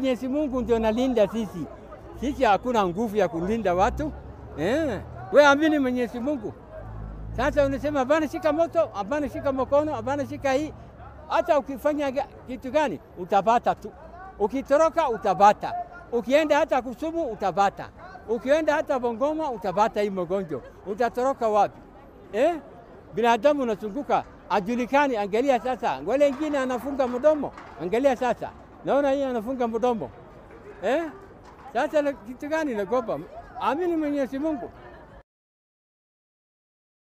Mwenyezi Mungu ndio nalinda sisi. Sisi hakuna nguvu ya kulinda watu eh. We amini Mwenyezi Mungu. Sasa unasema hapana, shika moto, hapana, shika mkono, hapana, shika hii. Hata ukifanya ga- kitu gani utapata tu, ukitoroka utapata, ukienda hata Kusumu utapata, ukienda hata Bongoma utapata hii magonjwa. Utatoroka wapi eh? Binadamu unazunguka ajulikani. Angalia sasa, wale wengine anafunga mdomo, angalia sasa, naona hii anafunga mdomo eh? Sasa na- kitu gani nagopa? Amini Mwenyezi Mungu.